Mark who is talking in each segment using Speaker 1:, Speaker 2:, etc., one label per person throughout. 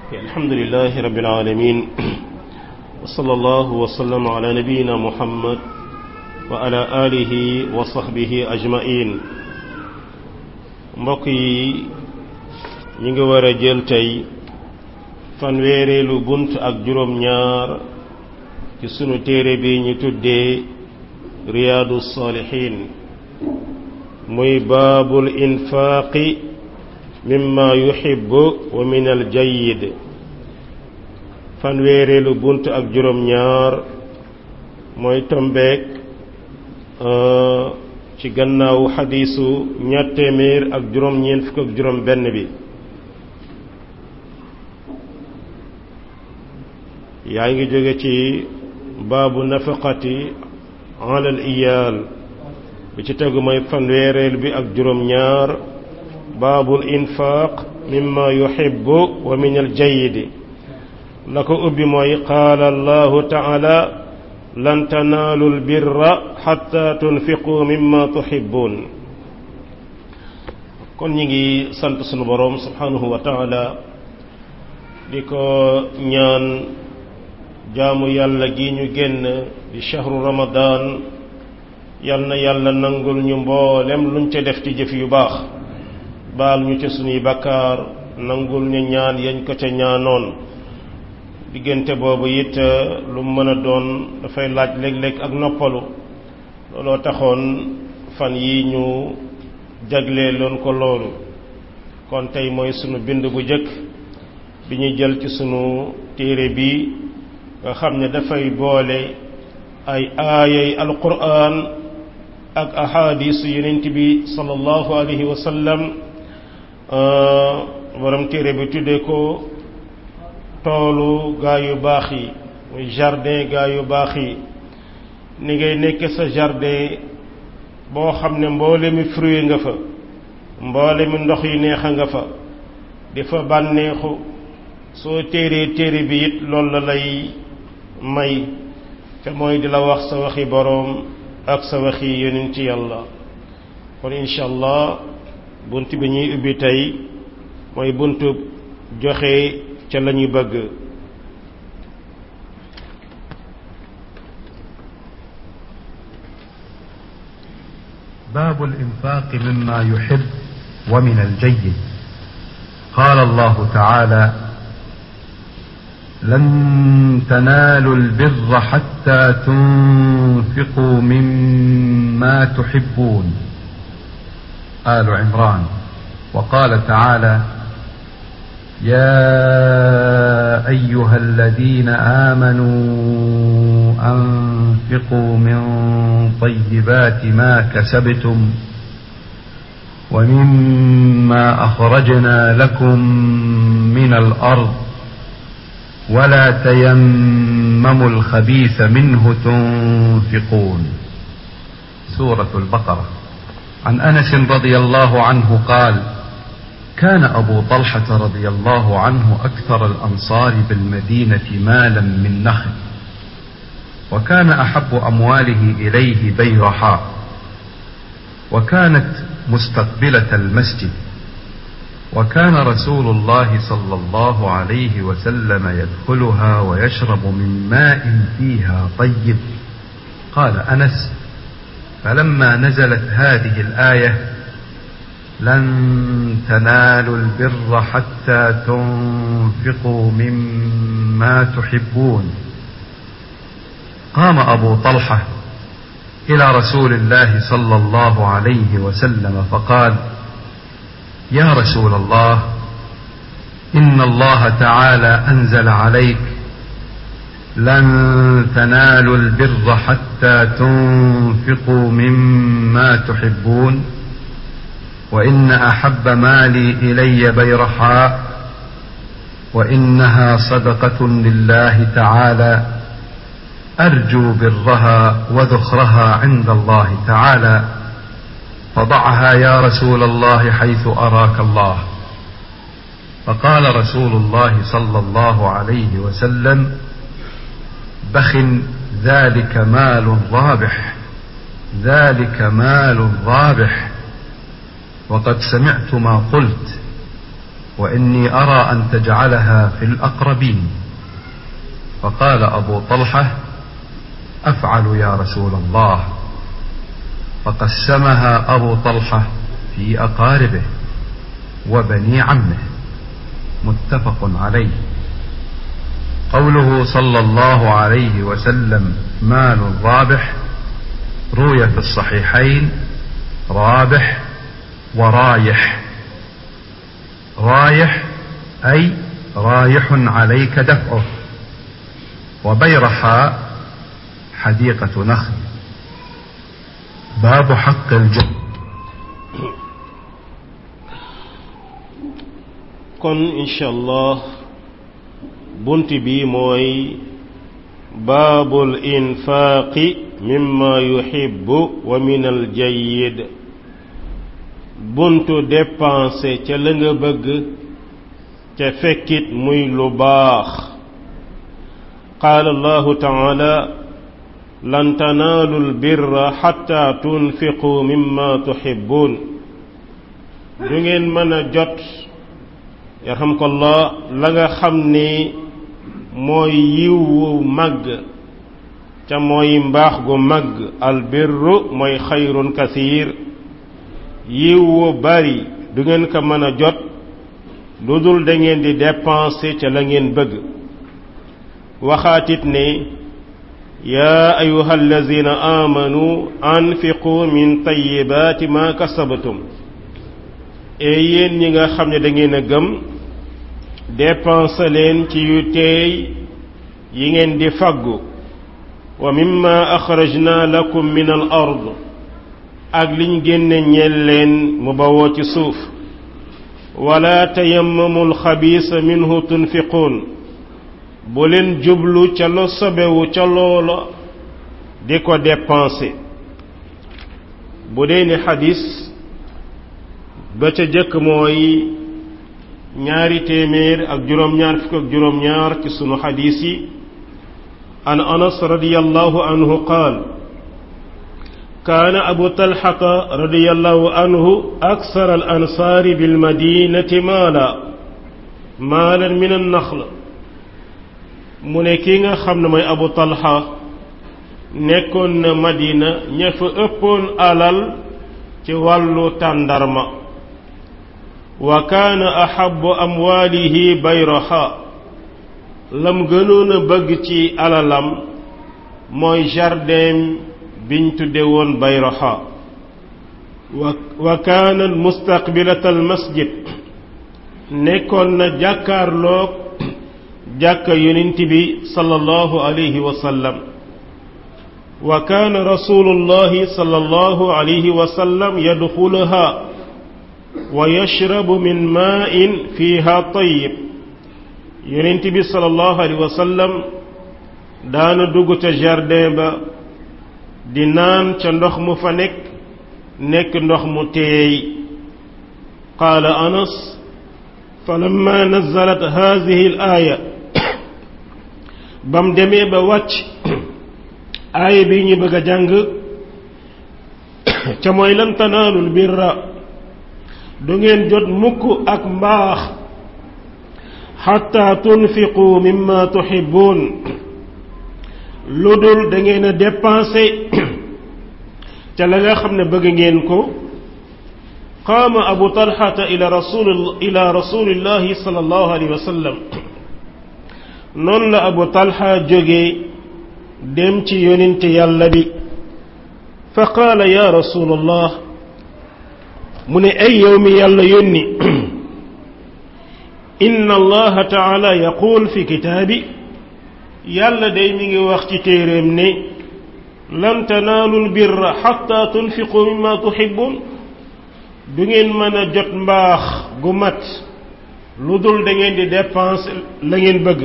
Speaker 1: الحمد لله رب العالمين وصلى الله وسلم على نبينا محمد وعلى آله وصحبه أجمعين mbokk yi ñi ngi war a jël tey fanweereelu bunt ak juróom-ñaar ci sunu téere bi ñu tuddee riyaadu saalihiin muy baabul infaaqi mimma yuhibbu wa min al jayyid fanweereelu bunt ak juróom-ñaar mooy tombeek ci gannaaw xadiisu ñaar téeméer ak juróom-ñeent fukk ak juróom benn bi yaa ngi jóge ci baabu nafaqati ala al iyaal bi ci tegu mooy fanweereel bi ak juróom-ñaar baabul infaaq mimma yuhibbu wa min al jayyidi la ko ubbi mooy qaala allahu taala lan tanaalu albirra xatta tunfiqu mimma tuhibbun kon ñi ngi sant sunu boroom subhanahu wa taala di ko ñaan jaamu yàlla gi ñu génn di shahru ramadan yal na yàlla nangul ñu mboolem luñ ca def ci jëf yu baax baal ñu ca sunuy bakkaar nangul ñu ñaan yañ ko ca ñaanoon diggante boobu it lu mën a doon dafay laaj léeg-léeg ak noppalu looloo taxoon fan yi ñu jaglee loon ko loolu kon tey mooy sunu bind bu jëkk bi ñuy jël ci sunu téere bi nga xam ne dafay boole ay aayay alquran ak ahadisu yonent bi sallallahu alayhi wa sallam borom téere bi tuddee ko toolu gaa yu baax yi muy jardin gaa yu baax yi ni ngay nekk sa jardin boo xam ne mboole mi fruit nga fa mboole mi ndox yi neexa nga fa di fa bànneexu soo téeree téere bi it loolu la lay may te mooy di la wax sa waxi boroom ak sa waxi yonent ci yàlla kon incha allah bunt bi ñuy ubbi tey mooy buntu joxe ca la ñu bëgg
Speaker 2: باب الإنفاق مما يحب ومن الجيد قال الله تعالى لن تنالوا البر حتى تنفقوا مما تحبون آل عمران وقال تعالى يا ايها الذين امنوا انفقوا من طيبات ما كسبتم ومما اخرجنا لكم من الارض ولا تيمموا الخبيث منه تنفقون سوره البقره عن انس رضي الله عنه قال كان أبو طلحة رضي الله عنه أكثر الأنصار بالمدينة مالا من نخل وكان أحب أمواله إليه بيرحاء وكانت مستقبلة المسجد وكان رسول الله صلى الله عليه وسلم يدخلها ويشرب من ماء فيها طيب قال أنس فلما نزلت هذه الآية لن تنالوا البر حتى تنفقوا مما تحبون قام ابو طلحه الى رسول الله صلى الله عليه وسلم فقال يا رسول الله ان الله تعالى انزل عليك لن تنالوا البر حتى تنفقوا مما تحبون وان احب مالي الي بيرحاء وانها صدقه لله تعالى ارجو برها وذخرها عند الله تعالى فضعها يا رسول الله حيث اراك الله فقال رسول الله صلى الله عليه وسلم بخ ذلك مال رابح ذلك مال رابح وقد سمعت ما قلت وإني أرى أن تجعلها في الأقربين فقال أبو طلحة أفعل يا رسول الله فقسمها أبو طلحة في أقاربه وبني عمه متفق عليه قوله صلى الله عليه وسلم مال رابح روي في الصحيحين رابح ورايح رايح أي رايح عليك دفعه وبيرحاء حديقة نخل باب حق الجد
Speaker 1: kon incha allah bunt bi mooy baabul infaaqi mimma yuhibbu wa min al jayyid buntu dépensé ca la nga bëgg ca fekkit muy lu baax qaala allahu taala lan tanaalu lbirra xatta tunfiqu mimma tuhibbun du ngeen mën a jot yarhamkallah la nga xam ni mooy yiw wu màgg ca mooy mbaax gu màgg albirru mooy xayrun kasiir yiw wu bari du ngeen ko mën a jot lu dul da ngeen di dépenser ca la ngeen bëgg waxaatit ne yaa ayuha allazina amanu anfiqu min tayibaati ma kasabtum e yéen ñi nga xam ne da ngeen a gëm dépense leen ci yu teey yi ngeen di faggu wa mimma axrajna lakum min al ard ak liñ génne ñeel leen mu bawoo ci suuf wala tayammamu alxabiisa minhu tunfiquun bu leen jublu ca lo sobewu ca loola di ko dépenser bu dee ni xadis ba ca jëkk mooy ñaari téeméer ak juróom-ñaar fukk ak juróom-ñaar ci sunu xadis yi an anas radiyallahu anhu qaal kaana abu talxata radiyallahu anhu aksar al ansaari bil madinati maala maalan min an naxl mu ne kii nga xam ne mooy abu talxa nekkoon na madina ña fa ëppoon alal ci wàllu tàndarma wa kaana ahabu amwaalihi bayraha lam gënoon a bëgg ci alalam mooy jardin biñ tudde woon bayraha wa wa kaana mustaqbilat al masjid nekkoon na jàkkaarloog jàkka yonent bi sallallahu alayhi wa sallam wa kaana rasulullahi sallallahu alayhi wa sallam yadxuluha wa yashrabu min maa'in fiha tayyib yonent bi sallallahu alayhi wa sallam daana dugg ca jardin ba di naan ca ndox mu fa nekk nekk ndox mu teey qaala anas falamma nazalat haadihi al aaya bam demee ba wàcc aaya bi ñu bëgg a jàng ca mooy lan tanaalul birra du ngeen jot mukk ak mbaax xatta tunfiqu mimma tuhibbun lu dul da ngeen a dépensé ca la nga xam ne bëgg ngeen ko qaama abu talxata ila rasul ila rasulillahi sallallahu alayhi wa sallam noonu la abu talxa jóge dem ci yonente yàlla bi fa qaala ya rasulallah mu ne ay yow mi yàlla yónni inna allaha taala yaquul fi kitaabi yàlla day mi ngi wax ci téeréem ne lan tanaalu lbirra xatta tunfiqu mimma tuhibbun du ngeen mën a jot mbaax gu mat lu dul da ngeen di dépense la ngeen bëgg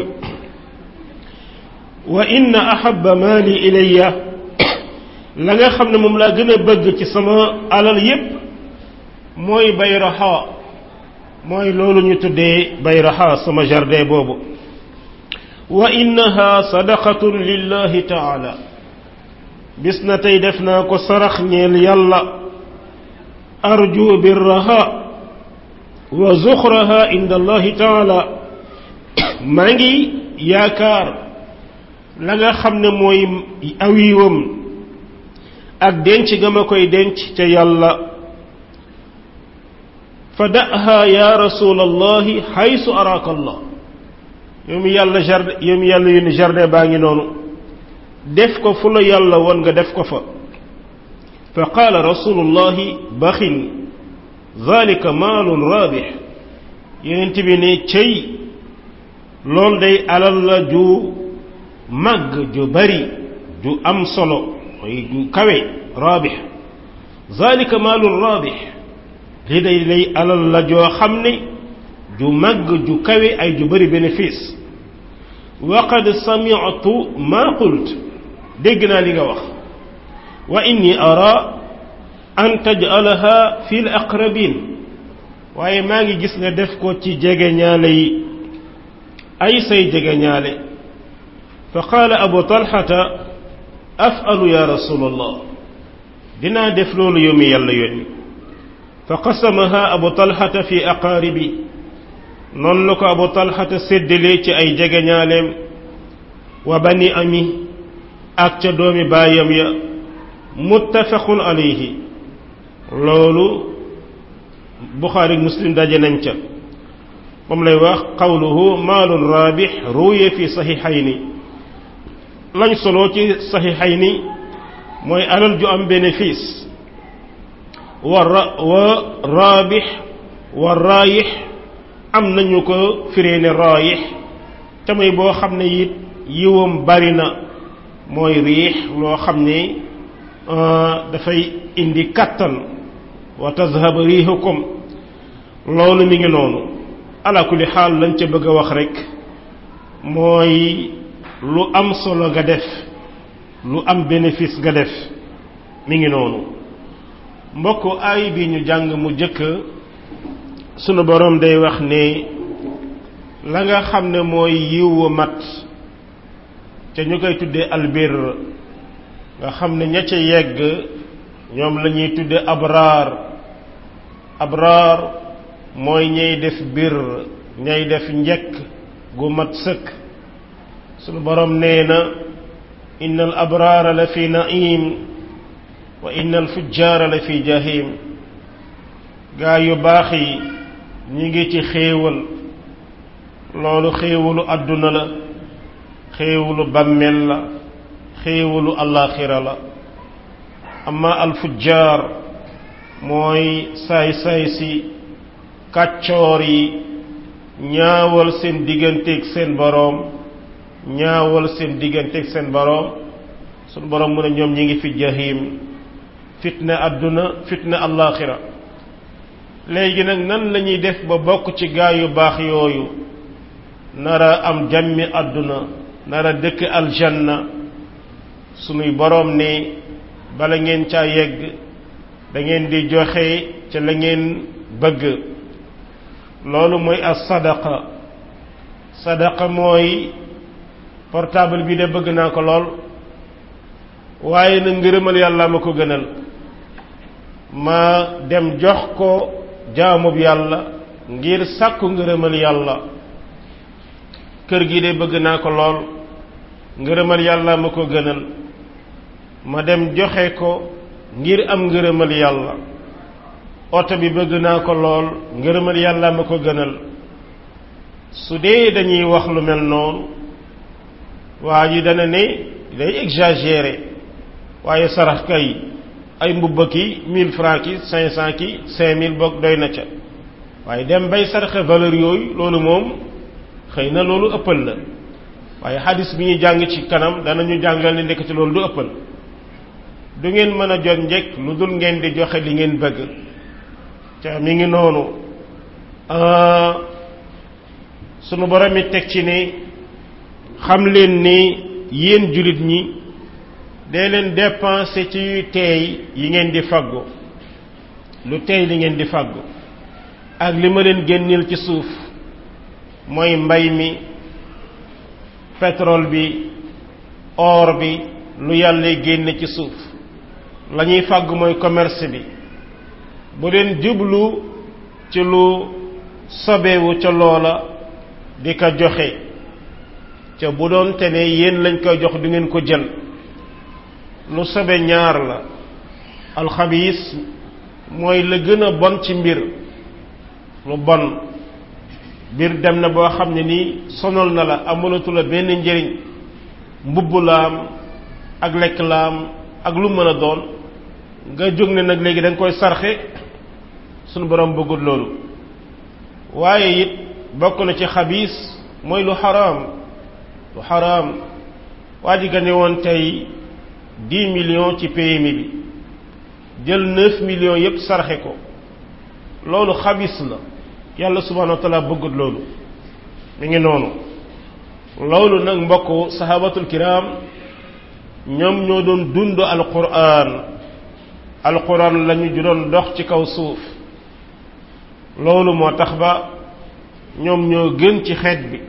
Speaker 1: wa inna ahabba maali ilayya la nga xam ne moom laa gën a bëgg ci sama alal yépp mooy bayraha mooy loolu ñu tuddee bayraha sama jardin boobu wa innaha sadaqatun lillahi taala bis na tey def naa ko sarax ñeel yàlla arju birraha wa zuxraha inda allahi taala maa ngi yaakaar la nga xam ne mooy awiwam ak denc ga ma koy denc ca yàlla fa daha ya rasul allahi xaysu araaka allah yow mi yàlla jardin yow mi yàlla yónni jardin baa ngi noonu def ko fu la yàlla woon nga def ko fa fa qaala rasulullahi baxin zalika maalun raabix yonent bi ne cëy loolu day alal la ju màgg ju bari ju am solo mooy ju kawe raabix zalika maalun raabix li day lay alal la joo xam ne ju màgg ju kawe ay ju bari bénéfice wa qad sami'tu ma qult dégg naa li nga wax wa inni ara an taj'alaha fi l aqrabin waaye maa ngi gis nga def ko ci jegeñaale yi ay say jegeñaale fa qaala abu talxata af'alu ya rasulallah dinaa def loolu yow mi yàlla yónni fa qasamaha abu talxata fi aqaaribi noonu la ko abu talxata séddalee ci ay jegeñaaleem wa bani ami ak ca doomi baayam ya muttafaqun alayhi loolu buxaari muslim daje nañ ca moom lay wax qawluhu maalun raabix ruuye fi saxiixayni lañ solo ci saxiixayni mooy alal ju am bénéfice wa ra wa raabix wa raayix am nañu ko firee ne raayix te mooy boo xam ne it yiwam bari na mooy riix loo xam ne dafay indi kattan wa tazhab riixukum loolu mi ngi noonu ala kulli xaal lañ ca bëgg a wax rek mooy lu am solo nga def lu am bénéfice nga def mi ngi noonu mbokk aay bi ñu jàng mu jëkk sunu boroom day wax ne la nga xam ne mooy yiw mat ca ñu koy tuddee albir nga xam ne ña ca yegg ñoom la ñuy tuddee abraar abraar mooy ñay def bir ñay def njekk gu mat sëkk sunu borom nee na inna al abraara la fi naim wa inna al fujjaara la fi jahim gaa yu baax yi ñi ngi ci xéewal loolu xéewalu àdduna la xéewalu bàmmeel la xéewalu allaaxira la amma al fujjaar mooy saay-saay si kàccoor yi ñaawal seen digganteeg seen boroom ñaawal seen digganteeg seen boroom sunu boroom mu ne ñoom ñi ngi fi jahim fitna àdduna fitna allaaxira léegi nag nan lañuy def ba bokk ci gaa yu baax yooyu nara am jàmmi àdduna nara dëkk aljanna sunuy boroom ne bala ngeen caa yegg da ngeen di joxe ca la ngeen bëgg loolu mooy as sadaqa sadaqa mooy portable bi de bëgg naa ko lool waaye na ngërëmal yàlla ma ko gënal ma dem jox ko jaamub yàlla ngir sàkku ngërëmal yàlla kër gi de bëgg naa ko lool ngërëmal yàlla ma ko gënal ma dem joxe ko ngir am ngërëmal yàlla oto bi bëgg naa ko lool ngërëmal yàlla ma ko gënal su dee dañuy wax lu mel noonu waa ji dana ne day exagéré waaye sarax kay ay mbubba ki mille francs ki cinq cent ki cinq mille boog doy na ca waaye dem bay saraxe valeur yooyu loolu moom xëy na loolu ëppal la waaye xadis bi ñuy jàng ci kanam danañu jàngal ne ndekk ci loolu du ëppal du ngeen mën a jot njëkk lu dul ngeen di joxe li ngeen bëgg ca mi ngi noonu sunu borom mi teg ci ne xam leen ni yéen jullit ñi dee leen dépenser ci yu teey yi ngeen di faggu lu teey li ngeen di faggu ak li ma leen génneel ci suuf mooy mbay mi pétrole bi or bi lu yàlla génne ci suuf la ñuy fàgg mooy commerce bi bu leen jublu ci lu sobewu ca loola di ko joxe ca bu doon te ne yéen lañ koy jox du ngeen ko jël lu sobe ñaar la alxabiis mooy la gën a bon ci mbir lu bon mbir dem na boo xam ne nii sonal na la amalatu la benn njëriñ mbubb laam ak lekk laam ak lu mën a doon nga jóg ne nag léegi da nga koy sarxe sunu borom bëggul loolu waaye it bokk na ci xabiis mooy lu xaraam lu xaraam waa ji gane woon tey dix millions ci PMI bi jël neuf millions yépp sarxe ko loolu xabis la yàlla subhanahu wa taala bëggut loolu mi ngi noonu loolu nag mbokk sahabatul kiram ñoom ñoo doon dund alquran alquran lañu ju doon dox ci kaw suuf loolu moo tax ba ñoom ñoo gën ci xeet bi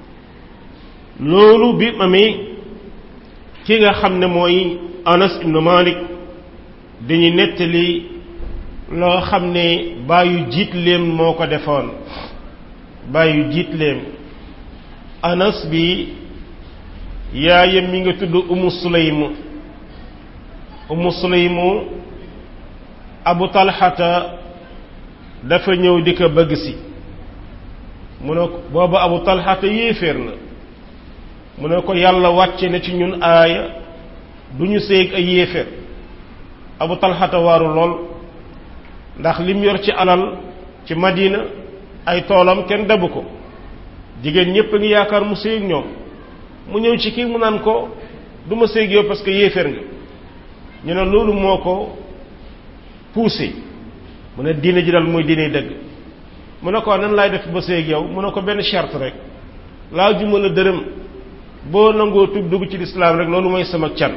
Speaker 1: loolu bi amee ki nga xam ne mooy anas ibnu malik dañuy nettali loo xam ne bàyyu jiitleem moo ko defoon bàyyu jiitleem anas bi yaayam mi nga tudd umu sulaymu umu sulaymu abu talxata dafa ñëw di ko bëgg si mu ne ko booba abu talxata yéeféer la mu ne ko yàlla wàcce na ci ñun aaya du ñu séeg ay yéeféer abu talxata waaru lool ndax lim yor ci alal ci madina ay toolam kenn dabu ko jigéen ñépp a ngi yaakaar mu séeg ñoom mu ñëw ci kii mu naan ko du ma séeg yow parce que yéeféer nga ñu ne loolu moo ko poussé mu ne diine ji dal mooy diine dëgg mu ne ko nan laay def ba séeg yow mu ne ko benn charte rek laa juma la dërëm boo nangoo tub dugg ci lislaam rek loolu mooy sama can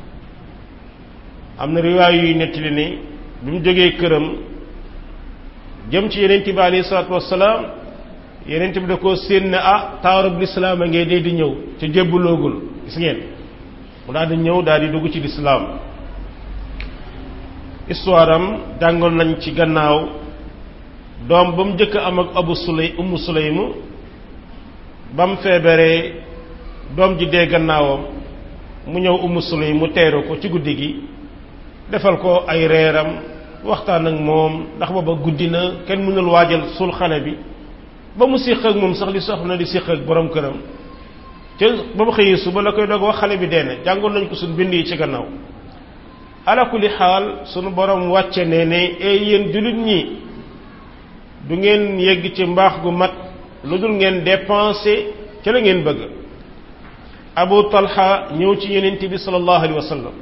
Speaker 1: am na riwaay yuy nettali ni bi mu jógee këram jëm ci yeneen bi alayhi salaatu wassalaam yeneen bi da koo séen ne ah taarub lislaam a ngee dee di ñëw te jébbaloogul gis ngeen mu daal di ñëw daal di dugg ci lislaam histoire am jàngoon nañ ci gannaaw doom ba mu njëkk am ak abu sulay umu sulaymu ba mu feebaree doom ji dee gannaawam mu ñëw umu sulay mu teeru ko ci guddi gi defal ko ay reeram waxtaan ak moom ndax booba guddi na kenn mënul waajal sul xale bi ba mu séq ak moom sax li soxna di séq ak borom këram te ba mu xëyee suba la koy doog wax xale bi dee na jàngoon nañ ko suñ bind yi ci gannaaw ala kulli xaal sunu borom wàcce ne ne ay yéen jullit ñi du ngeen yegg ci mbaax gu mat lu dul ngeen dépenser ci la ngeen bëgg abu talha ñëw ci yonent bi sallallahu alayhi wa sallam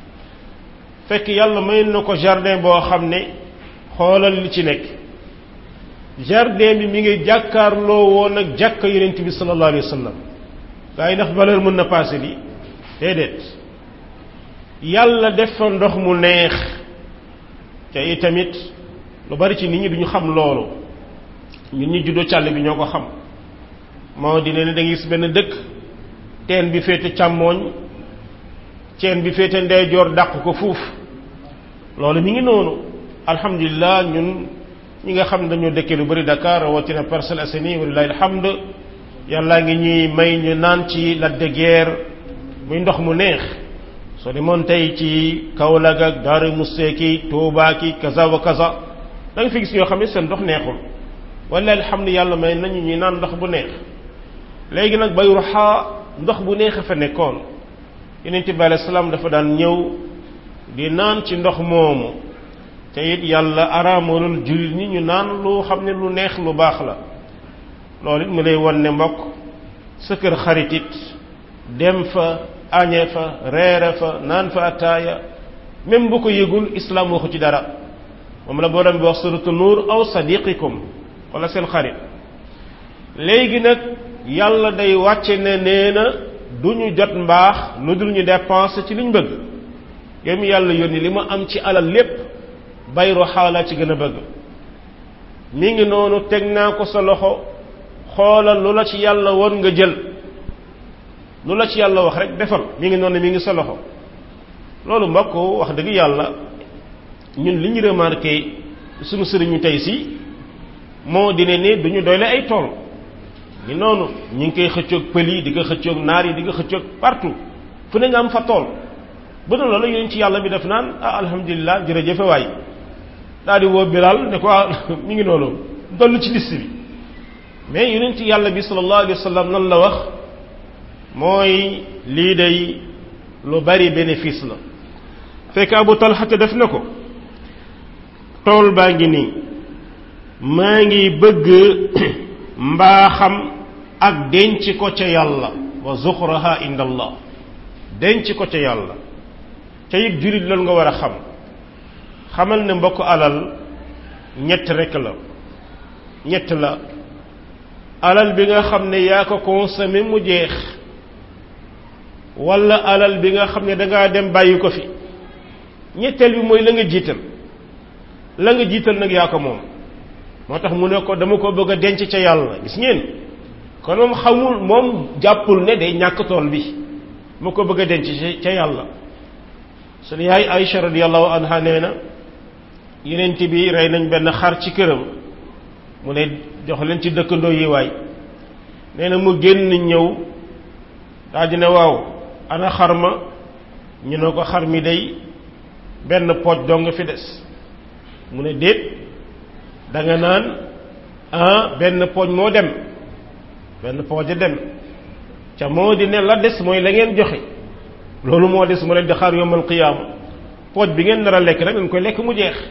Speaker 1: fekk yàlla may na ko jardin boo xam ne xoolal li ci nekk jardin bi mi ngi jàkkaarloo woon ak jàkka yonent bi sallallahu alayhi wa sallam gaa yi ndax valeur mën na passé li déedéet yàlla def fa ndox mu neex te itamit lu bari ci nit ñi duñu xam loolu ñun ñi juddoo càll bi ñoo ko xam moo di ne da ngay gis benn dëkk teen bi féete càmmooñ teen bi féete ndeyjoor dàq ko fuuf loolu mi ngi noonu alhamdulilah ñun ñi nga xam dañoo dëkkee lu bari Dakar rawatina Parcelles Assainies walilahi alhamd yàllaa ngi ñuy may ñu naan ci Lac de Guiers muy ndox mu neex soo demoon tey ci Kaolack ak Daaru Musse ki Tuubaa ki kaza wa kaza da nga fi gis ñoo xam ne seen ndox neexul walilahi alhamd yàlla may nañu ñuy naan ndox bu neex léegi nag bay ruxaa ndox bu neex a fa nekkoon yonent bi alayhi salaam dafa daan ñëw di naan ci ndox moomu te it yàlla araamalul jullit ñi ñu naan lu xam ne lu neex lu baax la loolu it mu lay won ne mbokk sa kër xarit it dem fa añe fa reere fa naan fa ataaya même bu ko yëgul islaam waxu ci dara moom la borom bi wax suratu nuur aw sadiqikum wala seen xarit léegi nag yàlla day wàcce ne nee na du ñu jot mbaax lu dul ñu dépenser ci liñ bëgg yow mi yàlla yónni li ma am ci alal lépp bayru xaala ci gën a bëgg mi ngi noonu teg naa ko sa loxo xoolal lu la ci yàlla woon nga jël lu la ci yàlla wax rek defal mi ngi noonu mi ngi sa loxo loolu mbokk wax dëgg yàlla ñun li ñu remarqué suñu sëriñu tey si moo dine ne duñu doyle ay tool ni noonu ñu ngi koy xëccoog pël yi di ko xëccoog naar yi di ko xëccoog partout fu ne nga am fa tool bu dul loolu yonent ci yàlla bi def naan ah alhamdulilah jërëjëfe waay daal di woo Bilal ne ko ah mi ngi noonu dollu ci liste bi mais yonent ci yàlla bi sallallahu alayhi wa sallam nan la wax mooy lii day lu bari bénéfice la fekk Abu Talha def na ko tool baa ngi nii maa ngi bëgg mbaaxam ak denc ko ca yàlla wa zuxraha inda allah denc ko ca yàlla ca yit jullit loolu nga war a xam xamal ne mbokk alal ñett rekk la ñett la alal bi nga xam ne yaa ko consommé mu jeex walla alal bi nga xam ne dangaa dem bàyyi ko fi ñetteel bi mooy la nga jiital la nga jiital nag yaa ko moom moo tax mu ne ko dama ko bëgg a denc ca yàlla gis ngeen kon moom xamul moom jàppul ne day ñàkk tool bi mu ko bëgg a denc ca yàlla sunu yaay Aïcha radiyallahu anha nee na yenent bi rey nañ benn xar ci këram mu ne jox leen ci dëkkandoo yi waay nee na mu génn ñëw daa di ne waaw ana xar ma ñu ne ko xar mi day benn pooj dong fi des mu ne déet da nga naan ah benn pooj moo dem benn pooj a dem ca moo di ne la des mooy la ngeen joxe loolu moo des mu leen di xaar yombal qiyaama pooj bi ngeen nar a lekk rek dañ koy lekk mu jeex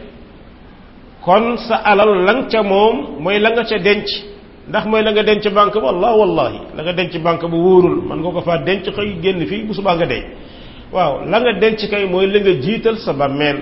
Speaker 1: kon sa alal lang ca moom mooy la nga ca denc ndax mooy la nga denc banque ba allah wallahi la nga denc banque ba wóorul man nga ko faa denc xëy génn fii bu subaa nga dee waaw la nga denc kay mooy la nga jiital sa bàmmeel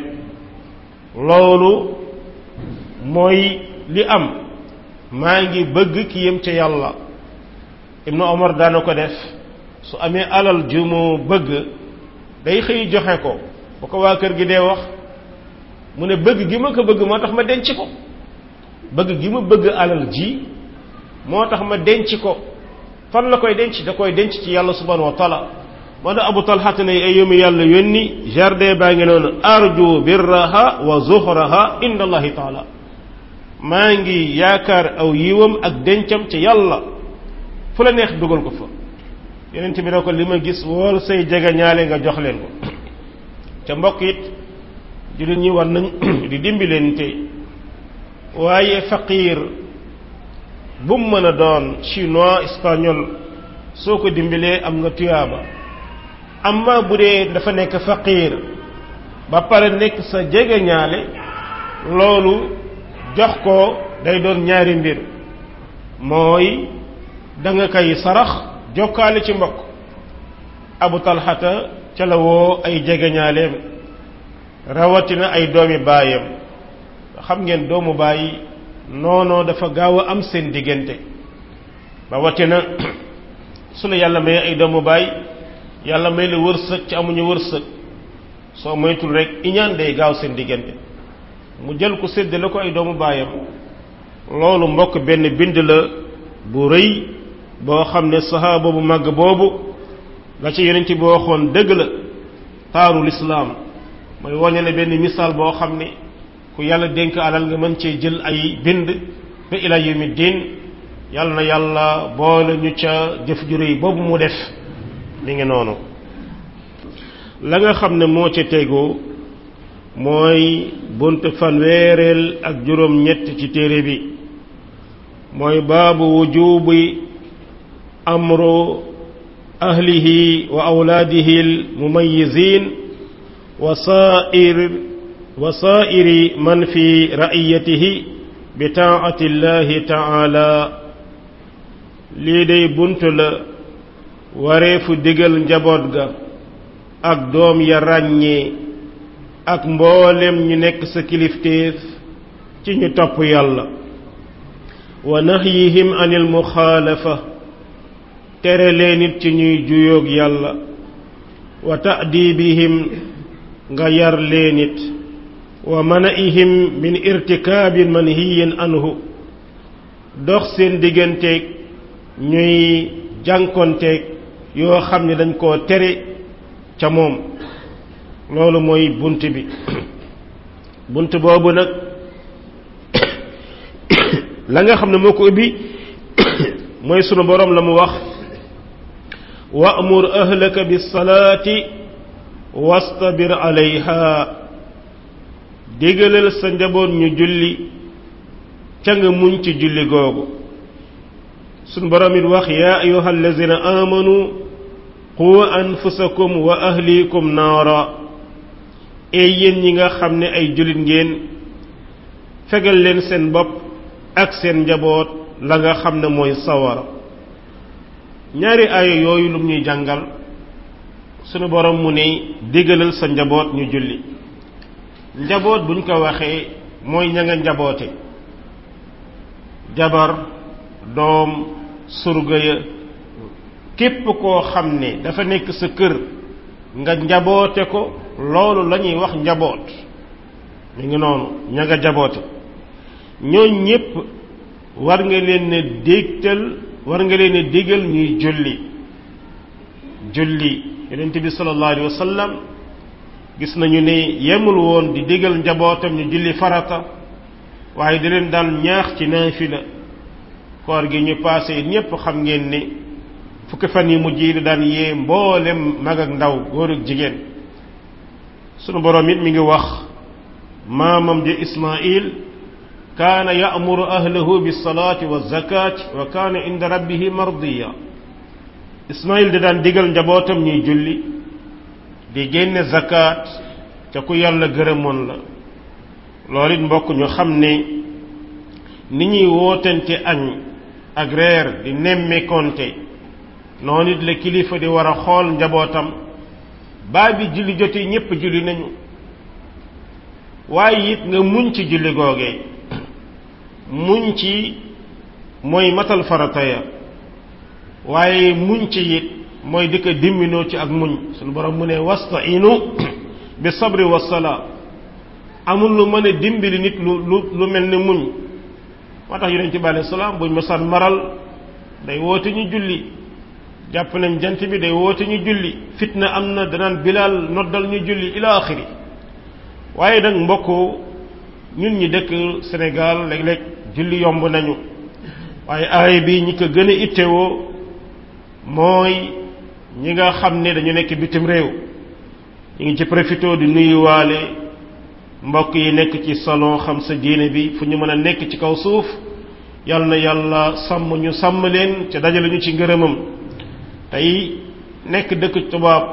Speaker 1: loolu mooy li am maa ngi bëgg ki yem ca yàlla ibnu omar daana ko def su amee alal ju mu bëgg day xëy joxe ko bu ko waa kër gi dee wax mu ne bëgg gi ma ko bëgg moo tax ma denc ko bëgg gi ma bëgg alal ji moo tax ma denc ko fan la koy denc da koy denc ci yàlla subhanahu wa taala moo tax abu talxata ne ay yómi yàlla yónni jardin baa ngi noonu arju birraha wa zuhraha inda allahi taala maa ngi yaakaar aw yiwam ak dencam ci yàlla fu la neex dugal ko fa yeneen bi ne ko li ma gis wool say jege ñaale nga jox leen ko ca mbokk it jullit ñi war nañ di dimbilente waaye faqiir bu mu mën a doon chinois espagnol soo ko dimbilee am nga tuyaaba amma bu dee dafa nekk faqiir ba pare nekk sa jege ñaale loolu jox ko day doon ñaari mbir mooy da nga koy sarax jokkaale ci mbokk abu talxata ca la woo ay jegeñaaleem rawatina ay doomi baayam xam ngeen doomu baay noonoo dafa gaaw a am seen diggante rawatina su la yàlla may ay doomu baay yàlla may la wërsëg ci amuñu wërsëg soo moytul rek iñaan day gaaw seen diggante mu jël ko séddale ko ay doomu baayam loolu mbokk benn bind la bu rëy boo xam ne sahaaba bu màgg boobu la ci yonent bi waxoon dëgg la taaru lislaam mooy wane ne benn misaal boo xam ne ku yàlla dénk alal nga mën cee jël ay bind ba ila yawmi diin yàlla na yàlla boole ñu ca jëf ju rëy boobu mu def mi ngi noonu la nga xam ne moo ca tegu mooy bunt fanweereel ak juróom ñett ci téere bi mooy baabu wujubi amru ahlihi wa awlaadihi almumayizin wa saa'ir wa saa'iri man fi ra'iyatihi bi taa'ati llahi ta'ala lii day bunt la wareefu digal njaboot ga ak doom ya ràññee ak mboolem ñu nekk sa kilifteef ci ñu topp yàlla wa nahyihim anil muxaalafa tere leen it ci ñuy juyoog yàlla wa ta'dibihim nga yar leen it wa mana'ihim min irtikaabin manhiyin anhu dox seen digganteeg ñuy jànkonteeg yoo xam ne dañ koo tere ca moom loolu mooy bunt bi bunt boobu nag la nga xam ne moo ko ubbi mooy sunu borom la mu wax wa'mur ahlaka bis-salaati wastabir alayha digalal sa njaboot ñu julli ca nga muñ ci julli googu sunu borom it wax yaa ayyuha allazina amanu qu anfusakum wa ahlikum naara ee yéen ñi nga xam ne ay jullit ngeen fegal leen seen bopp ak seen njaboot la nga xam ne mooy sawara ñaari aaya yooyu lum ñuy jàngal sunu borom mu ne digalal sa njaboot ñu julli njaboot buñ ko waxee mooy ña nga njaboote jabar doom surga ya képp koo xam ne dafa nekk sa kër nga njaboote ko loolu la ñuy wax njaboot mi ngi noonu ña nga jaboote ñooñ ñépp war nga leen ne dégtal war nga leen ne digal ñuy julli julli yonent bi sallallahu alayhi wa sallam gis nañu ne yemul woon di digal njabootam ñu julli farata waaye di leen daan ñaax ci naafila koor gi ñu paase ñépp xam ngeen ne fukki fan yi mujj yi daan yee mboolem mag ak ndaw góor ak jigéen sunu boroom it mi ngi wax maamam ji Ismail kaana ya'muru ahlahu bis-salaati waz-zakaati wa kaana inda rabbihi mardiya Ismail da daan digal njabootam ñuy julli di génne zakat ca ku yàlla gërëmoon la loolu it mbokk ñu xam ne ni ñuy wootante añ ak reer di nemme konte noonu it la kilifa di war a xool njabootam baa bi julli jotee ñépp julli nañu waaye it nga muñ ci julli googee muñ ci mooy matal farata ya waaye muñ ci it mooy di ko dimminoo ci ak muñ suñu borom mu ne wastainu bi sabri wassalaa amul lu mën a dimbali nit lu lu lu mel ni muñ moo tax yonent bi alayhi salaam buñ masaan maral day woote ñu julli jàpp nañ jant bi day woote ñu julli fitna am na danaan bilaal noddal ñu julli ila axiri waaye nag mbokk ñun ñi dëkk Sénégal léeg-léeg julli yomb nañu waaye aay bi ñi ko gën a ittewoo mooy ñi nga xam ne dañu nekk bitim réew ñu ngi ci profité di nuyuwaale mbokk yi nekk ci salon xam sa diine bi fu ñu mën a nekk ci kaw suuf yal na yàlla sàmm ñu sàmm leen ca dajale ñu ci ngërëmam tey nekk dëkk tubaab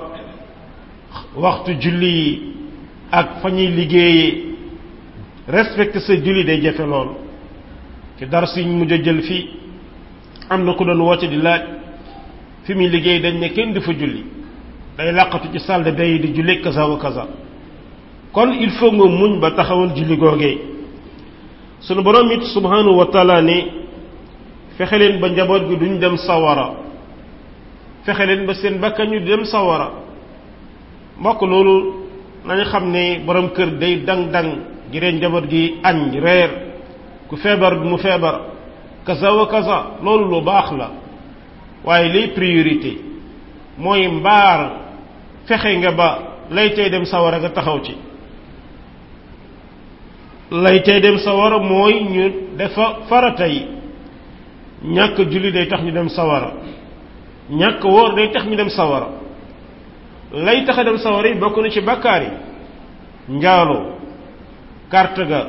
Speaker 1: waxtu julli yi ak fa ñuy liggéeyee respecté sa julli day jafe lool ci dar siñ mujj a jël fii am na ku doon woote di laaj fi muy liggéey dañ ne kenn du fa julli day làqatu ci salle de bain yi di julli kaza wa kaza kon il faut nga muñ ba taxawal julli googee sunu borom it subhanahu wa taala ne fexe leen ba njaboot gi duñ dem sawara fexe leen ba seen bakkan ñu dem sawara mbokk loolu nañu xam ne borom kër day dang-dang gireen njaboot gi añ reer ku feebar mu feebar kaza wa kaza loolu lu baax la waaye liy priorité mooy mbaar fexe nga ba lay tey dem sawara nga taxaw ci lay tey dem sawara mooy ñu defa farata yi ñàkk julli day tax ñu dem sawara ñàkk wóor day tax ñu dem sawara lay tax a dem sawara yi bokk na ci bakkaar yi njaaloo carte ga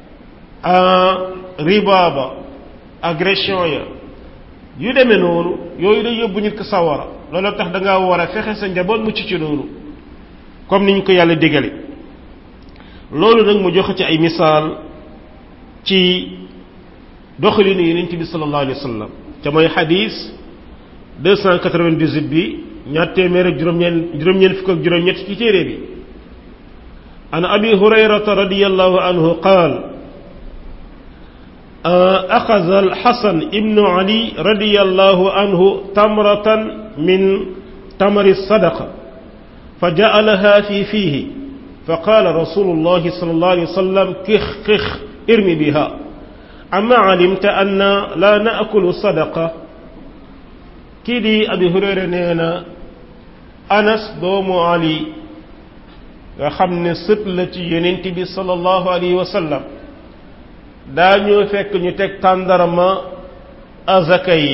Speaker 1: riba ba agression ya yu demee noonu yooyu day yóbbu nit ko sawara loolu tax da ngaa war a fexe sa njaboot mucc ci noonu comme ni ñu ko yàlla digale loolu nag mu joxe ci ay misaal ci doxalinu yonent bi sallallahu alayhi wa sallam te mooy xadis 298 bi ñaar téeméer ak juróom-ñeent juróom-ñeent fukk ak juróom-ñett ci téere bi an abi hurayrata radiyallahu anhu qaal أخذ الحسن ابن علي رضي الله عنه تمرة من تمر الصدقة فجعلها في فيه فقال رسول الله صلى الله عليه وسلم كخ كخ ارمي بها أما علمت أن لا نأكل صدقة كدي أبي هريرة نينا أنس دوم علي nga xam ne sët la ci yonent bi sallallahu alayhi wa sallam daañu fekk ñu teg tàndarma azaka yi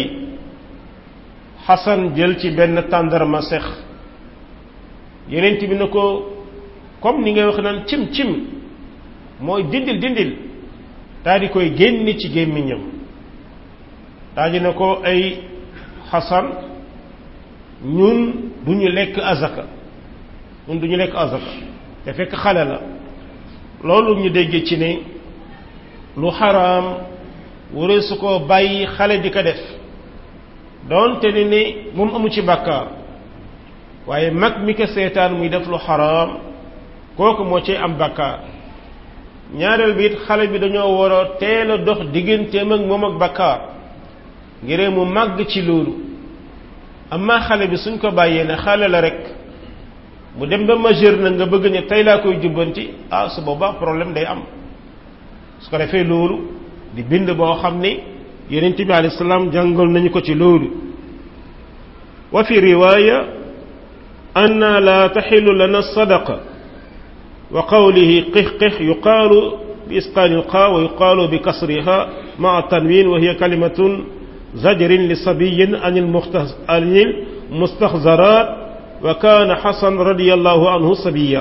Speaker 1: xasan jël ci benn tàndarma sex yeneen bi na ko comme ni ngay wax naan cim cim mooy dindil dindil daa di koy génn ci gémmiñam daa di na ko ay xasan ñun du ñu lekk azaka ñun du ñu lekk azaka te fekk xale la loolu ñu déggee ci ne lu xaraam wëree su ko bàyyi xale di ko def doonte ne ni moom amu ci bàkkaar waaye mag mi ko seetaan muy def lu xaraam kooku moo ci am bàkkaar ñaareel bi it xale bi dañoo war a teel a dox digganteem ak moom ak bàkkaar ngir mu màgg ci loolu amma xale bi suñ ko bàyyee ne xale la rek mu dem ba majeur na nga bëgg ne tey laa koy jubbanti ah su boobaa problème day am su ko defee loolu di bind boo xam ni yonent bi alayhi salaam jàngal nañu ko ci loolu wa fi riwaaya anna la taxilu lana sadaqa wa qawlihi qix-qix yuqaalu bi isqaani alqaa wa yuqaalu bi kasriha maa tanwin wa hiya kalimatun zajrin li sabiyin an il mustaxzaraat wa kaana xasan radiallahu anhu sabiya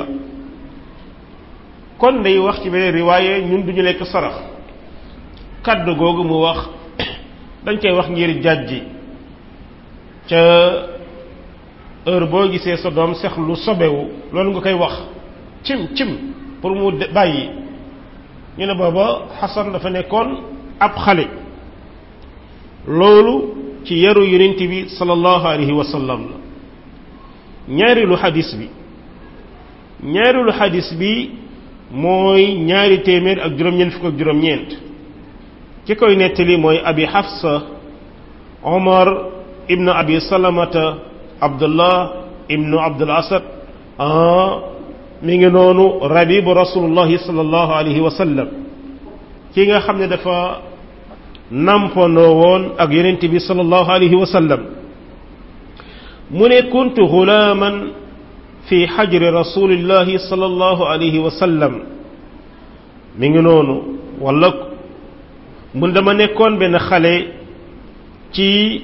Speaker 1: kon day wax ci beneen riwaaye ñun duñu lekk sarax kaddu googu mu wax dañ koy wax ngir jàjji ca heure boo gisee sa doom sex lu sobewu loolu nga koy wax cim cim pour mu bàyyi ñu ne booba xasan dafa nekkoon ab xale loolu ci yaru yonent bi sallallahu alayhi wa sallam la ñaareelu xadis bi ñaareelu xadis bi mooy ñaari téeméer ak juróom-ñeent fukk ak juróom-ñeent ki koy nettali mooy abi xafsa omar ibnu abi salamata abdullah ibnu abdul asad mi ngi noonu rabibu rasulullahi sallallahu alayhi wa sallam ki nga xam ne dafa nampandoo woon ak yonent bi sallallahu alayhi wa sallam mu ne kuntu xulaaman fi xajri rasulillahi sallallahu alayhi wa sallam mi ngi noonu wala mun dama nekkoon benn xale ci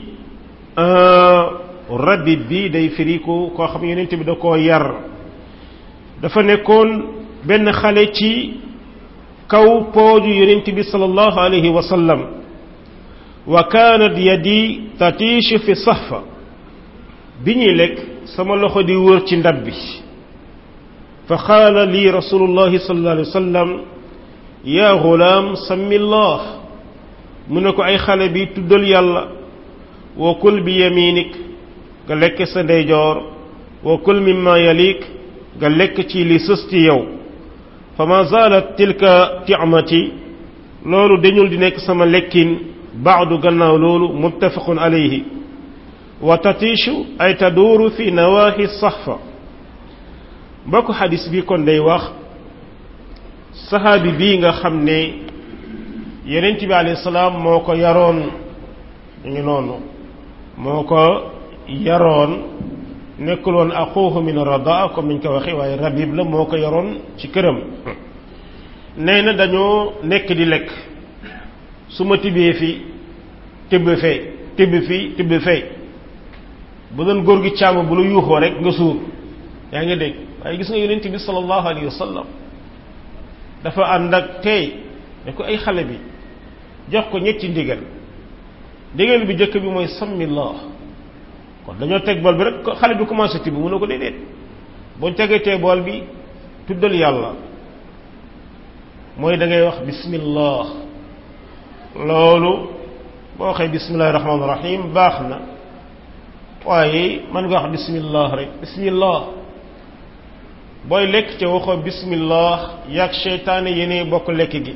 Speaker 1: rabbi bi day firiku koo xam yonent bi da koo yar dafa nekkoon benn xale ci kaw pooju yonent bi sallallahu alayhi wa sallam wa kaanat yadi tatiishu fi sahfa bi ñuy lekk sama loxo di wër ci ndab bi fa qaala lii rasulullahi sallallahu alayhi wa sallam yaa gulaam sammillah mu ne ko ay xale bi tuddal yàlla wa kul bi yaminik nga lekk sa ndeyjoor wa kul mimma yalik nga lekk ci li sës ci yow fa ma zaalat tilka ti'mati loolu dañul di nekk sama lekkin baadu gannaaw loolu muttafaqun alayhi wa tatishu ay taduuru fi nawaahi saxfa mbokk xadis bi kon day wax saxaabi bii nga xam ne yonent bi alayhi salaam moo ko yaroon ñu ngi noonu moo ko yaroon nekkul woon axuuhu min radaa comme niñ ko waxee waaye rabib la moo ko yaroon ci këram nee na dañoo nekk di lekk su ma tibbee fi tibb fee tibb fii tibb fee bu doon góor gi càmm bu lu yuuxoo rek nga suur yaa ngi dégg waaye gis nga yonent bi sallallahu alayhi wa sallam dafa ànd ak tey ne ko ay xale bi jox ko ñetti ndigal ndigal bi jëkk bi mooy sammillah kon dañoo teg bool bi rek xale bi commencé tibb mu ne ko déedéet boo tegetee bool bi tuddal yàlla mooy da ngay wax bismillah loolu boo waxee bismillahi rahmaani rahim baax na waaye mën nga wax bismillah rek bismillah booy lekk ca waxoo bismillah yaag seytaane yéene bokk lekk gi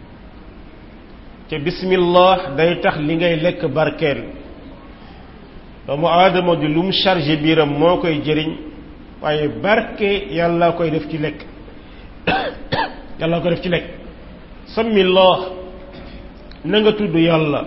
Speaker 1: ca bismillah day tax li ngay lekk barkeel doomu aadama di lu mu chargé biiram moo koy jëriñ waaye barke yàlla koy def ci lekk yàlla koy def ci lekk sammillah na nga tudd yàlla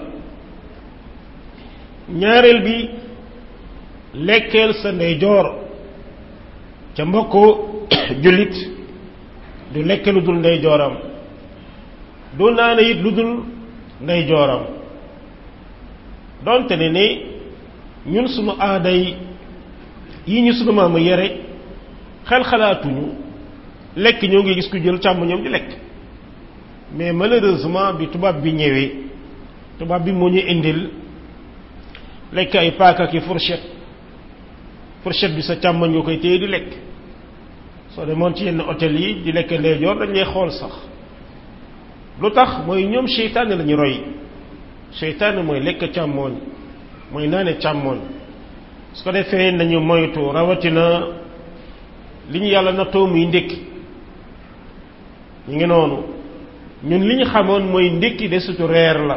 Speaker 1: ñaareel bi lekkeel sa ndeyjoor ca mbokku jullit du lekk lu dul ndeyjooram du naane it lu dul ndey jooram donte ne ni ñun sunu aaday yi ñu sunu maamu yare xel xalaatuñu lekk ñoo ngi gis ku jël càmm ñoom di lekk mais malheureusement bi tubaab bi ñëwee tubaab bi moo ñu indil lekk ay paaka ki fourchette fourchette bi sa càmmoñ nga koy téye di lekk soo demoon ci yenn hôtel yi di lekk ndeyjoor dañ lay xool sax lu tax mooy ñoom seytaane la ñu roy seytaane mooy lekk càmmooñ mooy naane càmmooñ su ko defee nañu moytu rawatina li ñu yàlla nattoo muy ndékki ñu ngi noonu ñun li ñu xamoon mooy ndékki de sutu reer la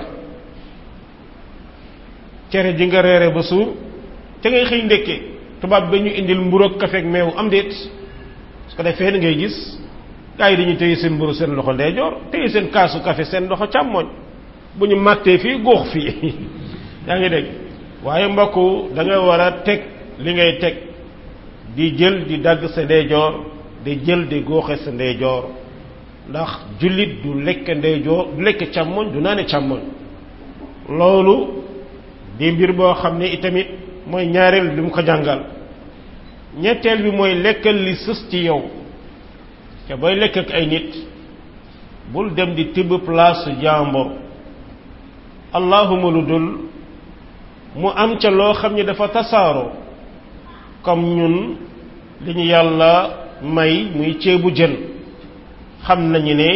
Speaker 1: cere ji nga reere ba suur te ngay xëy ndékkee tubaab ba ñu indil mburu ak kafe ak meew am déet su ko defee da ngay gis gars yi dañuy téye seen mburu seen loxo ndeyjoor téye seen kaasu kafe seen loxo càmmoñ bu ñu màttee fii góox fii yaa ngi dégg waaye mbokk da nga war a teg li ngay teg di jël di dagg sa ndeyjoor di jël di góoxe sa ndeyjoor ndax jullit du lekk ndeyjoor du lekk càmmoñ du naane càmmoñ loolu di mbir boo xam ne itamit mooy ñaareel li mu ko jàngal ñetteel bi mooy lekkal li sës ci yow te booy lekk ak ay nit bul dem di tibb place jàmbur allahuma lu dul mu am ca loo xam ne dafa tasaaroo comme ñun li ñu yàlla may muy ceebu jën xam nañu ne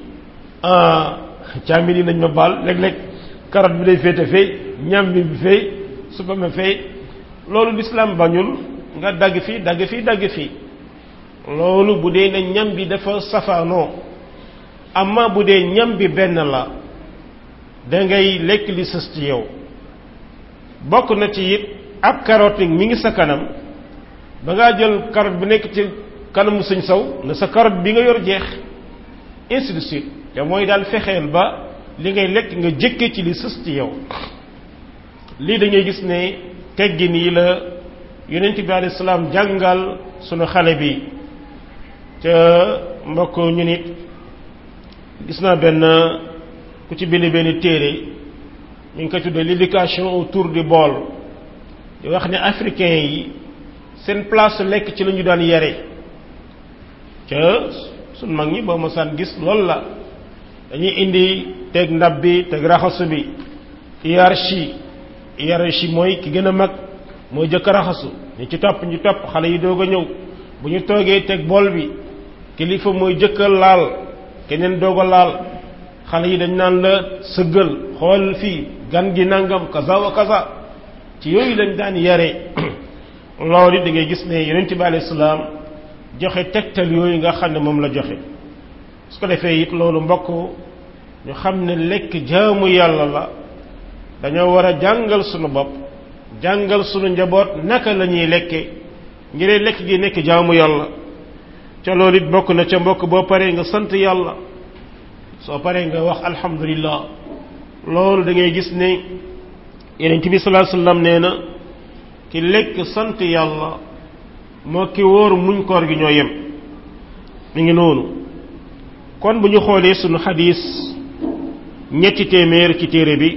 Speaker 1: càmmi nañ ma baal léeg-léeg carotte bi day féete fay ñambi bi fay supame fay loolu lislaam bañul nga dagg fii dagg fii dagg fii loolu bu dee ne ñam bi dafa safaanoo amma bu dee ñam bi benn la da ngay lekk li sës ci yow bokk na ci it ab carotte mi ngi sa kanam ba ngaa jël carotte bi nekk ci kanamu sëñ saw na sa carotte bi nga yor jeex ainsi de suite te mooy daal fexeel ba li ngay lekk nga jëkke ci li sës ci yow lii dañuy gis ne teggin yi la yonent bi alayhi salaam jàngal sunu xale bi te mbokk ñu nit gis naa benn ku ci bind benn téere ñu ngi ko tuddee l'éducation autour du bol di wax ne africain yi seen place lekk ci la ñu daan yare ca sun mag ñi boo mosaan gis loolu la dañuy indi teg ndab bi teg raxasu bi hiérarchie hiérarchie mooy ki gën a mag mooy jëkk raxasu ñu ci topp ñu topp xale yi doog a ñëw bu ñu toogee teg bool bi kilifa mooy jëkk a laal keneen doog a laal xale yi dañ naan la sëggal xool fii gan gi nangam kaza wa kaza ci yooyu lañ daan yare loolu da ngay gis ne yonent bi alayhi salaam joxe tegtal yooyu nga xam ne moom la joxe su ko defee it loolu mbokk ñu xam ne lekk jaamu yàlla la dañoo war a jàngal sunu bopp jàngal sunu njaboot naka la ñuy lekke ngir lekk gi nekk jaamu yàlla ca loolu it bokk na ca mbokk boo paree nga sant yàlla soo paree nga wax alhamdulillah loolu da ngay gis ne yonent bi sallallahu alayhi wasallam nee na ki lekk sant yàlla moo ki wóor muñ koor gi ñoo yem mi ngi noonu kon bu ñu xoolee sunu xadis ñetti téeméer ci téere bi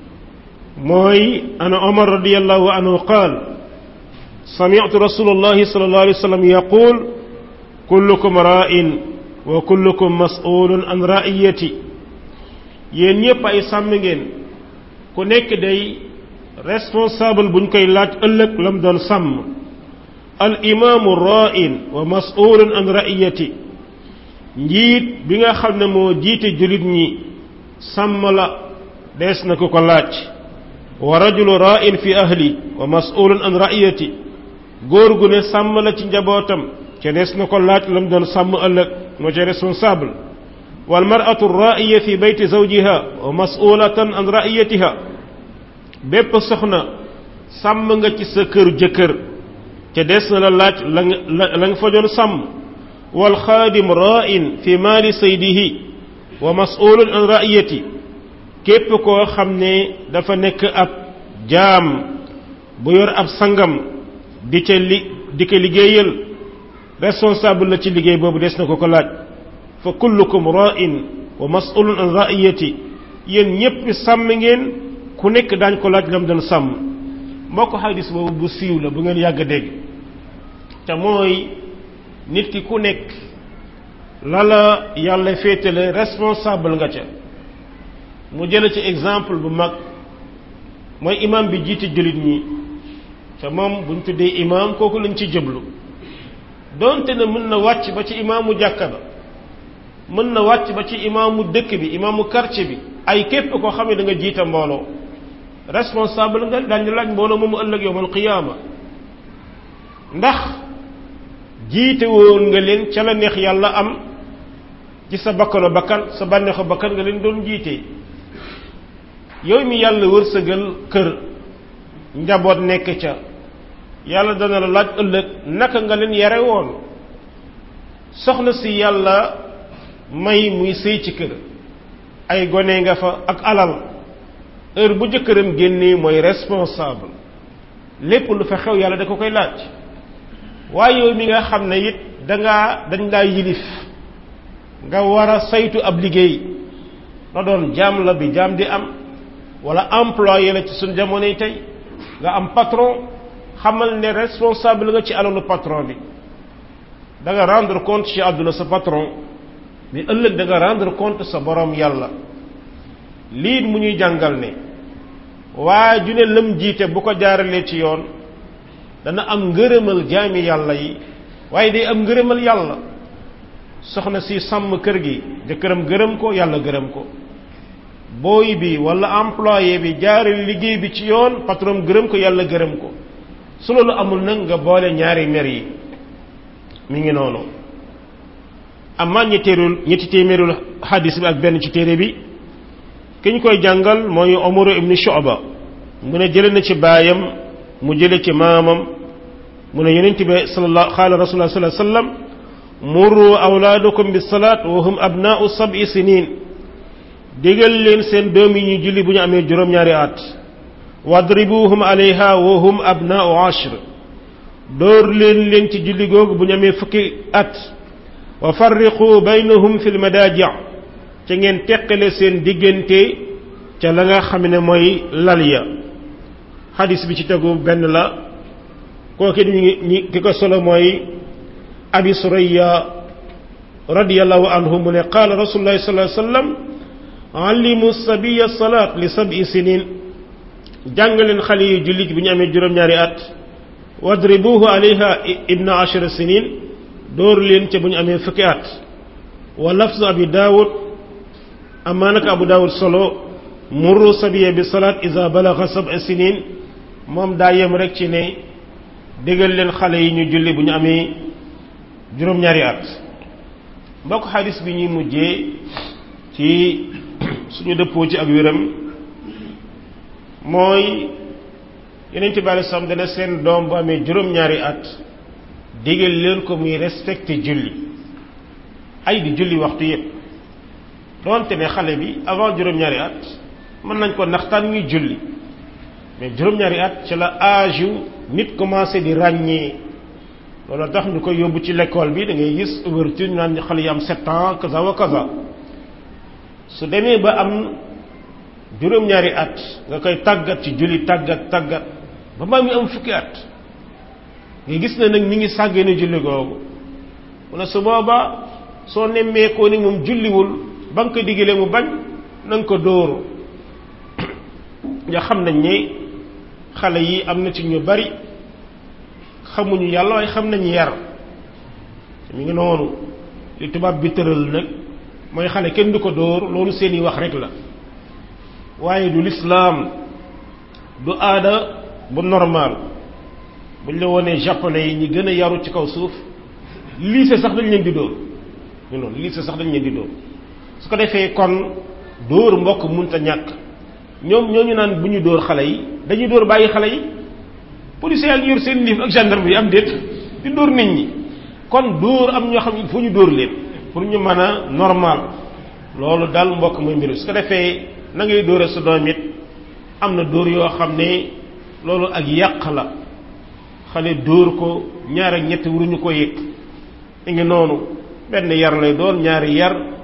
Speaker 1: mooy ana omar radiallahu anhu qaal sami'tu rasulullahi sallallahu alayhi wasallam yaqul kullukum ra'in wa kullukum mas'ulun an ra'iyati yéen ñépp ay sàmm ngeen ku nekk day responsable buñ koy laaj ëllëg lam doon sàmm al imaamu ra'in wa mas'ulun an ra'iyati njiit bi nga xam ne moo jiite jullit ñi sàmm la dees na ko ko laaj wa rajulu ra'in fi ahli wa mas'ulun an ra'iyati góor gu ne sàmm la ci njabootam ca dees na ko laaj lam doon sàmm ëllëg moo ca responsable wal mar'atu ra'iya fi bayti zawjiha wa mas'ulatan an ra'iyatiha bépp soxna sàmm nga ci sa kër jëkkër ca des na la laaj la nga la nga fa doon sàmm wal xaadim ra'in fi maali saydihi wa mas'ulun an ra'iyati képp koo xam ne dafa nekk ab jaam bu yor ab sangam di ca li di ko liggéeyal responsable la ci liggéey boobu des na ko ko laaj fa kullukum ra'in wa mas'ulun an ra'iyati yéen ñépp sàmm ngeen ku nekk daañ ko laaj lam doon sàmm mbokk xadis boobu bu siiw la bu ngeen yàgg dégg te mooy nit ki ku nekk la la yàlla féetale responsable nga ca mu jële ci exemple bu mag mooy imam bi jiite jullit ñi te moom buñ tuddee imam kooku lañ ci jëblu doonte ne mën na wàcc ba ci imaamu jàkka ba mën na wàcc ba ci imaamu dëkk bi imaamu quartier bi ay képp koo xam ne da nga jiite mbooloo responsable nga daañu laaj mbooloo moomu ëllëg yowmal qiyaama ndax jiite woon nga leen ca la neex yàlla am ci sa bakkano bakkan sa bànneexu bakkan nga leen doon jiite yow mi yàlla wërsëgal kër njaboot nekk ca yàlla dana la laaj ëllëg naka nga leen yare woon soxna si yàlla may muy sëy ci kër ay gone nga fa ak alal heure bu jëkkëram génnee mooy responsable lépp lu fa xew yàlla da ko koy laaj waaye yow mi nga xam ne it dangaa dañ laa yilif nga war a saytu ab liggéey na doon jaam la bi jaam di am wala employé la ci suñ jamonoy tey nga am patron xamal ne responsable nga ci alalu patron bi da nga rendre compte ci àdduna sa patron mais ëllëg da nga rendre compte sa borom yàlla lii mu ñuy jàngal ne waa ju ne lëm jiite bu ko jaaralee ci yoon dana am ngërëmal jaami yàlla yi waaye day am ngërëmal yàlla soxna si sàmm kër gi jëkkëram gërëm ko yàlla gërëm ko booy bi wala employé bi jaarale liggéey bi ci yoon patron gërëm ko yàlla gërëm ko su loolu amul nag nga boole ñaari mer yi mi ngi noonu amaa ñetteerul ñetti téeméerul xadis bi ak benn ci téere bi ki ñu koy jàngal mooy Umar ibn Shu'ba mu ne jële na ci baayam mu jële ci maamam mu ne yonent bi sallallahu qaala rasulullah sallallahu alayhi wasallam murru awlaadakum bis salaat wa hum abnaa'u sab'i sinin digal leen seen doom yi ñu julli bu ñu amee juróom-ñaari at wadribuhum alayha wa hum abnaa'u ashr dóor leen leen ci julli googu bu ñu amee fukki at wa farriqu baynahum fil madaaji' ca ngeen teqale seen diggante ca la nga xam ne mooy lal ya xadis bi ci tegu benn la kooki ñu ñi ki ko solo mooy abi suraya radiyallahu anhu mu ne qaala rasulullahi sallallahu alayhi wasallam allimu sabiya salaat li sab'i sinin jàngaleen xale yi jullit bu ñu amee juróom-ñaari at wadribuhu alayha ibna ashara sinin dóor leen ca bu ñu amee fukki at wa lafzu abi daawud amaa nag abu daawud solo murru sabiya bi salaat iza balaga sab'a sinin moom daa yem rek ci ne déggal leen xale yi ñu julli bu ñu amee juróom-ñaari at mbokk xadis bi ñuy mujjee ci suñu dëppoo ci ak wéram mooy yeneen ci bàyyi sam dana seen doom bu amee juróom-ñaari at déggal leen ko muy respecté julli ay di julli waxtu yépp doonte ne xale bi avant juróom-ñaari at mën nañ ko naxtaan muy julli mais juróom-ñaari at ci la âge yu nit commencé di ràññee loolu tax ñu koy yóbbu ci l'école bi da ngay gis ouverture ñu naan xale yi am sept ans kaza wa kaza su demee ba am juróom-ñaari at nga koy tàggat ci julli tàggat tàggat ba maa mi am fukki at nga gis ne nag mi ngi sàggee ne julli googu mu ne su booba soo nemmeekoo ni moom julliwul ba nga ko digalee mu bañ na nga ko dóoru nga xam nañ ne xale yi am na ci ñu bari xamuñu yàlla waaye xam nañu yar mi ngi noonu li tubaab bi tëral nag mooy xale kenn du ko dóor loolu seeni wax rek la waaye du lislaam du aada bu normal buñ la wonee japonais yi ñi gën a yaru ci kaw suuf lycée sax dañ leen di dóor ñu noonu lycée sax dañ leen di dóor su ko defee kon dóor mbokk munta ñàkk ñoom ñooñu naan bu ñu dóor xale yi dañuy dóor bàyyi xale yi policiers yaa ngi yor seen livre ak gendarme yi am déet di dóor nit ñi kon dóor am ñoo xam il faut ñu dóor leen pour ñu mën a normal loolu daal mbokk muy mbiru su ko defee na ngay dóore sa doom it am na dóor yoo xam ne loolu ak yàq la xale dóor ko ñaar ak ñett waruñu ko yëg mi ngi noonu benn yar lay doon ñaari yar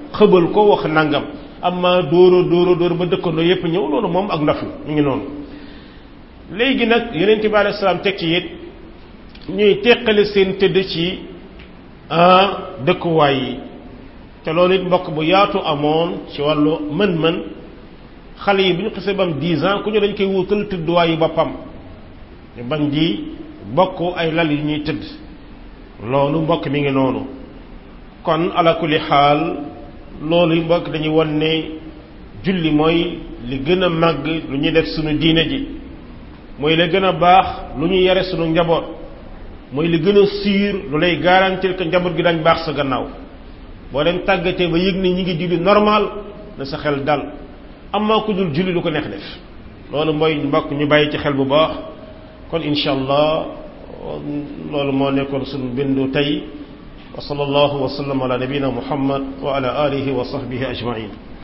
Speaker 1: xëbal ko wax nangam amma dóora dóora dóora ba dëkkandoo yépp ñëw loolu moom ak ndof la mu ngi noonu léegi nag yeneen bi alei salaam teg ci it ñuy teqale seen tëdd ci dëkkuwaay yi te loolu it mbokk bu yaatu amoon ci wàllu mën-mën xale yi bu ñu xasee ba am 10 ans ku ñu dañ koy wutal tëdduwaay yi boppam ñu bañ di bokk ay lal yu ñuy tëdd loolu mbokk mi ngi noonu kon ala kulli xaal loolu mbokk dañuy won ne julli mooy li gën a màgg lu ñuy def suñu diine ji mooy la gën a baax lu ñu yare suñu njaboot mooy li gën a sûr lu lay garantir que njaboot gi dañ baax sa gannaaw boo leen tàggatee ba yëg ne ñi ngi julli normal na sa xel dal amaa ku dul julli lu ko neex def loolu mooy mbokk ñu bàyyi ci xel bu baax kon incha allah loolu moo nekkoon suñu bindu tey wa sallallahu wa sallam ala nabina muhammad wa ala alihi wa sahbihi ajmain